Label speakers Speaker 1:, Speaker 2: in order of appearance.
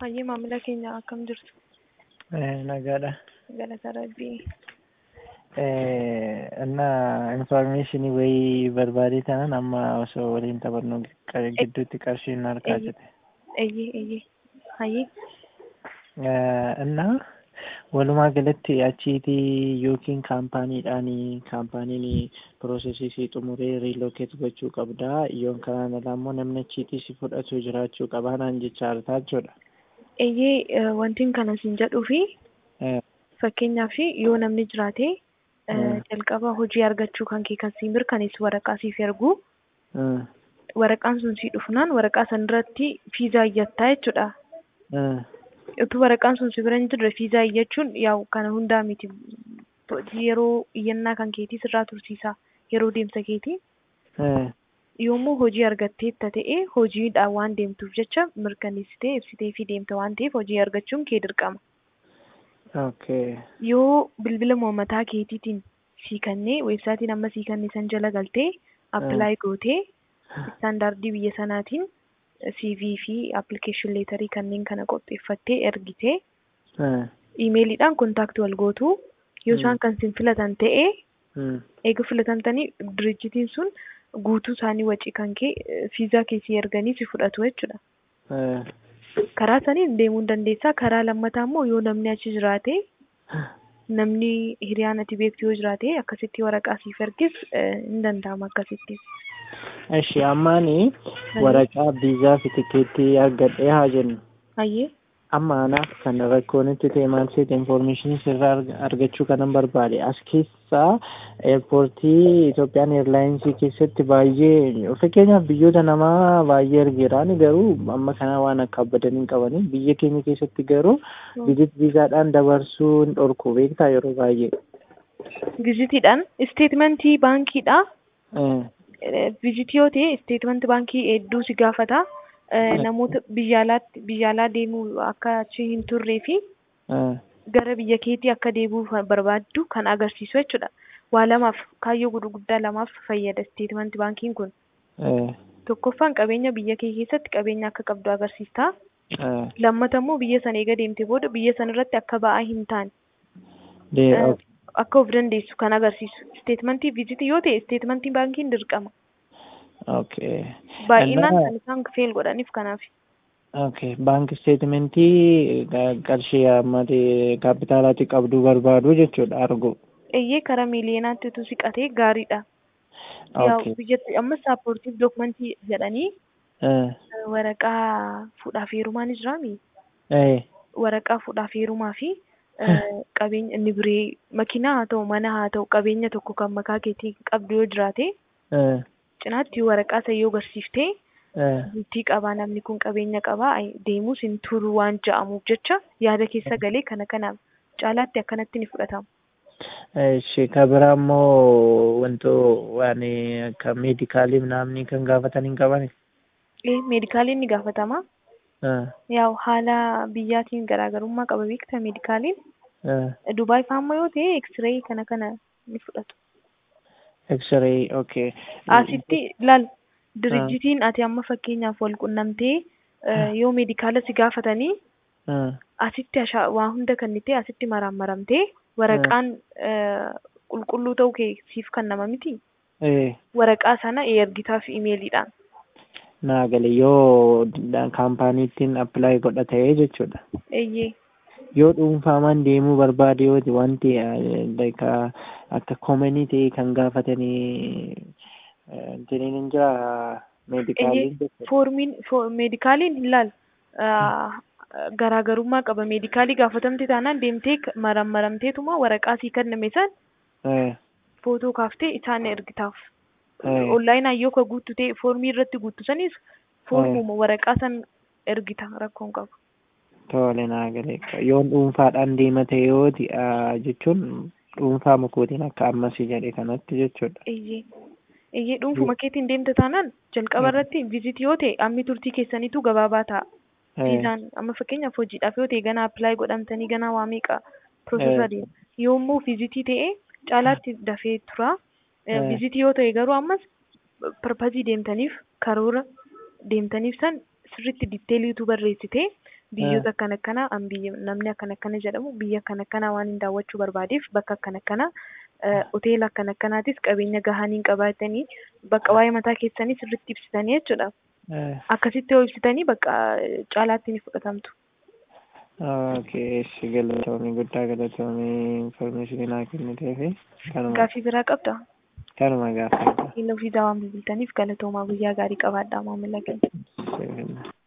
Speaker 1: Hayyee maamila keenya akkam jirtu?
Speaker 2: Nagaadha.
Speaker 1: Galata Rabbii.
Speaker 2: እና ኢንፎርሜሽን ወይ barbaadee tanan amma osoo waliin taphannu gidduutti qarshiin harkaa jette.
Speaker 1: Eeyyee eeyyee. Hayyee.
Speaker 2: እና walumaa galatti achiitii yookiin kaampaaniidhaan kaampaaniin piroosesii si xumuree riilookeet gochuu qabda yoon kanaan alaa immoo namni achiitii si fudhatu jiraachuu qabaa naan jecha hartaa jechuudha.
Speaker 1: Eeyyee wantiin kana siin jedhuu fi fakkeenyaaf yoo namni jiraate jalqaba hojii argachuu kan kee kan siin mirkaneessu waraqaa siif ergu waraqaan sun sii dhufnaan waraqaa san irratti fiizaa iyyattaa jechuudha. utuu waraqaan sun si bira hin jirre fiizaa iyyachuun yaa'u kana hundaa miti yeroo iyyannaa kan keetii sirraa tursiisa yeroo deemsa keetii yommuu hojii argatteetta ta'e hojiidhaan waan deemtuuf jecha mirkaneessitee ibsitee fi deemta waan ta'eef hojii argachuun kee dirqama. Yoo bilbila uummataa keetiitiin sii kannee weebsaayitiin amma sii kannee san jala galtee appilaayi gootee istaandaardii biyya sanaatiin CV fi application leetarii kanneen kana qopheeffattee ergitee iimeeliidhaan kontaakti wal gootu yoo isaan kan sin filatan ta'e eega filatamtanii dirijjitiin sun guutuu isaanii wacii kan kee fiizaa keessi erganii si fudhatu jechuudha. Karaa saniin deemuu dandeessaa karaa lammataa immoo yoo namni achi jiraate namni hiriyaan ati beektu yoo jiraate akkasitti waraqaa siif ergis hin danda'ama akkasitti.
Speaker 2: Eshi ammaani waraqaa viizaa fi tikeettii argadhee haa jennu.
Speaker 1: Hayyee.
Speaker 2: Amma anaaf kan rakkoon itti ta'e maal seeta infoormeeshinii sirraa argachuu kanan barbaade as keessaa eerpoortii Itoophiyaan eeyirlaayinsii keessatti baay'ee fakkeenyaaf biyyoota namaa baay'ee ergeeraan garuu amma kana waan akka abbadan hin qabani biyya keenya keessatti garuu vizit viizaadhaan dabarsuu hin dhorku beektaa yeroo baay'ee.
Speaker 1: Vizitiidhaan isteetmentii baankiidhaa. Vizitii yoo ta'e isteetmentii baankii hedduu si gaafata. namoota biyya alaatti biyya alaa deemuu akka achi hin turree fi gara biyya keetii akka deebi'uu barbaaddu kan agarsiisu jechuudha. Waa lamaaf kaayyoo gurguddaa lamaaf fayyada isteetmentii baankiin kun. Tokkoffaan qabeenya biyya kee keessatti qabeenya akka qabdu agarsiista. Lammata immoo biyya sana eega deemte booda biyya sana irratti akka ba'aa hin taane. Akka of dandeessu kan agarsiisu. Isteetmentii vizitii yoo ta'e isteetmentii baankiin dirqama.
Speaker 2: Okay.
Speaker 1: Baay'inaan kan isaan feel godhaniif kanaaf.
Speaker 2: Okay. Baanki isteetmentii qarshii ammati kaapitaalaatti qabduu barbaadu jechuudha argu.
Speaker 1: Eeyyee karaa miiliyoonaatti utuu siqatee gaariidha. Yaa'u biyyatti amma saappoortiif dookumentii jedhanii waraqaa fuudhaaf heerumaa ni jiraami. Waraqaa fuudhaaf heerumaa fi qabeenya inni biree makiinaa haa ta'u mana haa ta'u qabeenya tokko kan makaa keetii qabdu yoo jiraate. cinaatti waraqaa isa yoo agarsiiftee bultii qabaa namni kun qabeenya qabaa deemuus hin turu waan ja'amuuf jecha yaada keessa galee kana kanaaf caalaatti akkanatti ni fudhatama.
Speaker 2: Ishee kan biraa immoo wantoo waan akka meedikaalii naamni kan gaafatan hin qabani.
Speaker 1: Ee meedikaaliin ni gaafatama. Yaa'u haala biyyaatiin garaagarummaa qaba beektaa meedikaaliin. Dubaay fa'aa yoo ta'e eksiree kana kana ni fudhatu.
Speaker 2: X-ray, okay.
Speaker 1: Asitti laal dirijjitiin ati amma fakkeenyaaf wal qunnamtee yoo meedikaala si gaafatanii asitti waa hunda kan ta'e asitti marammaramtee waraqaan qulqulluu ta'uu kee siif kennama miti. Waraqaa sana ergitaaf imeeliidhaan.
Speaker 2: Naa gale yoo kaampaaniittiin appilaayi godhatee jechuudha.
Speaker 1: Eeyyee.
Speaker 2: yoo dhuunfaamaan deemuu barbaade yoo wanti akka koomanii ta'e kan gaafatanii jiniin hin jira meedikaaliin
Speaker 1: foormiin meedikaaliin hin laal garaagarummaa qaba meedikaalii gaafatamte taanaan deemtee marammaramteetuma waraqaa sii kenname san footoo kaaftee isaan ergitaaf onlaayinaan yoo ka guuttu ta'e foormii irratti guuttu sanis foormuma waraqaa san ergita rakkoon qabu.
Speaker 2: Tole naa galee yoon dhuunfaadhaan deema ta'e yoo jechuun dhuunfaa makootiin akka ammasii jedhe kanatti jechuudha.
Speaker 1: Iyyee iyyee dhuunfuma keetiin deemta taanaan jalqaba irratti vizitii yoo ta'e ammi turtii keessaniitu gabaabaa ta'a. Viizaan amma fakkeenyaaf hojiidhaaf yoo ta'e ganaa appilaayi godhamtanii ganaa waa meeqa piroosesaa deema. Yommuu vizitii ta'e caalaatti dafee tura. Vizitii yoo ta'e garuu ammas parpazii deemtaniif karoora deemtaniif san sirriitti diiteeliitu barreessitee biyyoota akkana akkanaa an biyya namni akkana akkana jedhamu biyya akkana akkanaa waan hin daawwachuu barbaadeef bakka akkana akkanaa hoteela akkana akkanaatis qabeenya gahaanii hin qabaatanii bakka waa'ee mataa keessanii sirriitti ibsitanii jechuudha. Akkasitti yoo ibsitanii bakka caalaatti ni fudhatamtu.
Speaker 2: Okay, eessi galatoomii guddaa galatoomii infoormeeshinii naa kenniteefi kanuma
Speaker 1: Gaaffii biraa qabdaa?
Speaker 2: kanuma gaafadha.
Speaker 1: Iluu fi daawwan bilbiltaniif galatoomaa guyyaa gaarii qabaadhaa maamila keenya.
Speaker 2: Seerina.